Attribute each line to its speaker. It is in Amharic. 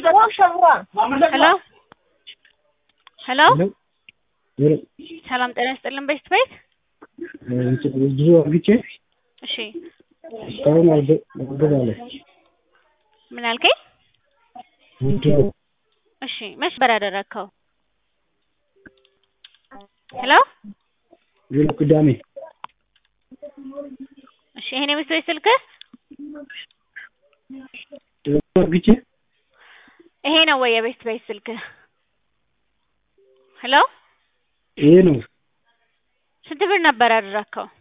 Speaker 1: ሄሎ ሄሎ
Speaker 2: ሄሎ
Speaker 1: ሰላም ጤና ይስጥልን ቤት ቤት
Speaker 2: ብዙ አርግቼ
Speaker 1: እሺ
Speaker 2: እስካሁን አልገ- አልገባለ
Speaker 1: ምን አልከኝ?
Speaker 2: ምንድነው?
Speaker 1: እሺ መች በር ያደረግከው? ሄሎ
Speaker 2: ሌላ ቅዳሜ
Speaker 1: እሺ ይሄን የቤት ቤት ስልክህ
Speaker 2: ብዙ አርግቼ
Speaker 1: ይሄ ነው ወይ የቤት ቤት ስልክህ? ሄሎ
Speaker 2: ይሄ ነው
Speaker 1: ስንት ብር ነበር ያደረግከው?